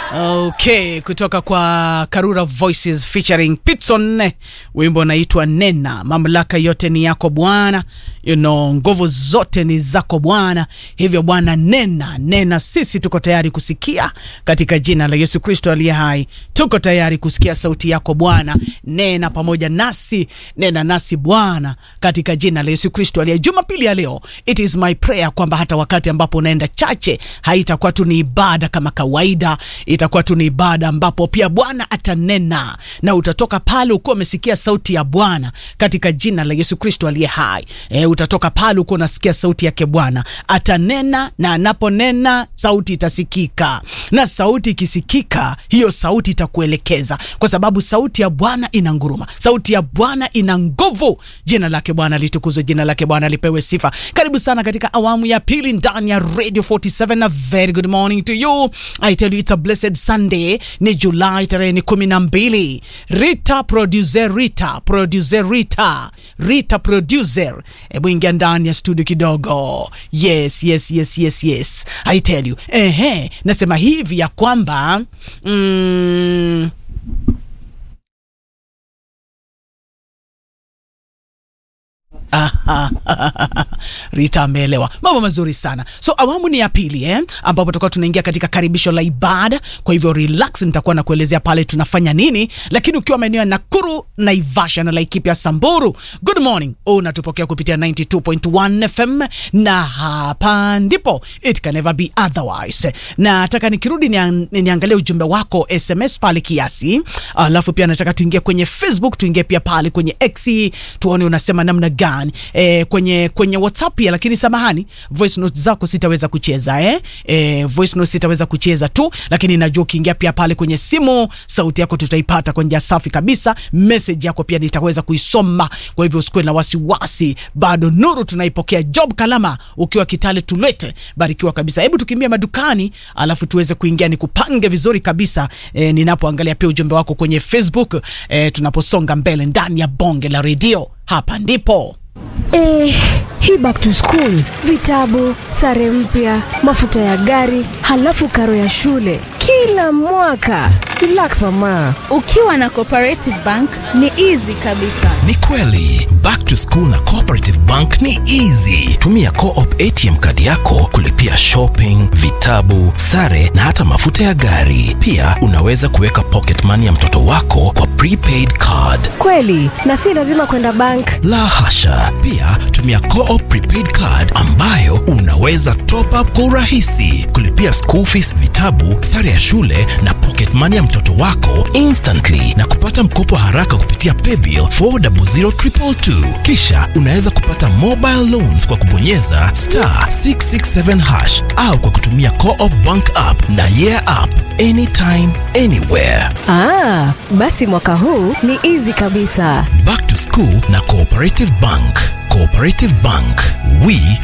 Okay, kutoka kwa Karura Voices featuring Pitson, wimbo unaitwa Nena. Mamlaka yote ni yako Bwana, you know, nguvu zote ni zako Bwana. Hivyo Bwana, nena nena, sisi tuko tayari kusikia katika jina la Yesu Kristo aliye hai. Tuko tayari kusikia sauti yako Bwana, nena pamoja nasi, nena nasi Bwana, katika jina la Yesu Kristo aliye. Jumapili ya leo, it is my prayer kwamba hata wakati ambapo unaenda chache, haitakuwa tu ni ibada kama kawaida itakuwa tu ni ibada ambapo pia Bwana atanena na utatoka pale ukiwa umesikia sauti ya Bwana katika jina la Yesu Kristo aliye hai. E, utatoka pale ukiwa unasikia sauti yake Bwana atanena, na anaponena sauti itasikika, na sauti ikisikika, hiyo sauti itakuelekeza, kwa sababu sauti ya Bwana ina nguruma, sauti ya Bwana ina nguvu. Jina lake Bwana litukuzwe, jina lake Bwana lipewe sifa. Karibu sana katika awamu ya pili ndani ya Radio 47 na very good morning to you. I tell you it's a blessed Sunday. Ni Julai tarehe ni kumi na mbili. Rita producer Rita producer Rita Rita producer, hebu ingia ndani ya studio kidogo. Yes, yes, yes, yes, yes. I tell you. Ehe, nasema hivi ya kwamba mm, Rita ameelewa mambo mazuri sana. So awamu ni ya pili eh, ambapo tutakuwa tunaingia katika karibisho la ibada. Kwa hivyo relax, nitakuwa na kuelezea pale tunafanya nini, lakini ukiwa maeneo ya Nakuru, Naivasha na Laikipia, Samburu, good morning, unatupokea kupitia 92.1 FM na hapa ndipo it can never be otherwise. Na nataka nikirudi nian, niangalie ujumbe wako SMS pale kiasi, alafu pia nataka tuingie kwenye Facebook, tuingie pia pale kwenye X tuone unasema namna gani eh, kwenye kwenye WhatsApp pia, lakini samahani, voice notes zako sitaweza kucheza eh? Eh, voice notes sitaweza kucheza tu, lakini najua ukiingia pia pale kwenye simu, sauti yako tutaipata kwa njia safi kabisa. Message yako pia nitaweza kuisoma, kwa hivyo usikuwe na wasiwasi, bado nuru tunaipokea. Job Kalama ukiwa Kitale Tulete, barikiwa kabisa. Hebu tukimbia madukani, alafu tuweze kuingia, nikupange vizuri kabisa eh, ninapoangalia pia ujumbe wako kwenye Facebook eh, tunaposonga mbele ndani ya bonge la redio, hapa ndipo Eh, hii back to school, vitabu, sare mpya, mafuta ya gari, halafu karo ya shule kila mwaka. Relax mama. Ukiwa na Cooperative Bank ni easy kabisa. Ni kweli, back to school na Cooperative Bank ni easy. Tumia Co-op ATM kadi yako kulipia shopping, vitabu, sare na hata mafuta ya gari. Pia unaweza kuweka pocket money ya mtoto wako kwa prepaid card. Kweli, na si lazima kwenda bank. La hasha. Pia tumia Co-op prepaid card ambayo unaweza top up kwa urahisi, kulipia school fees, vitabu, sare ya shule na pocket money ya mtoto wako instantly na kupata mkopo haraka kupitia paybill 400222. Kisha unaweza kupata mobile loans kwa kubonyeza star 667 hash au kwa kutumia Co-op bank app na yeah app anytime anywhere. Ah, basi mwaka huu ni easy kabisa. Back to school na Cooperative Bank. Cooperative Bank, we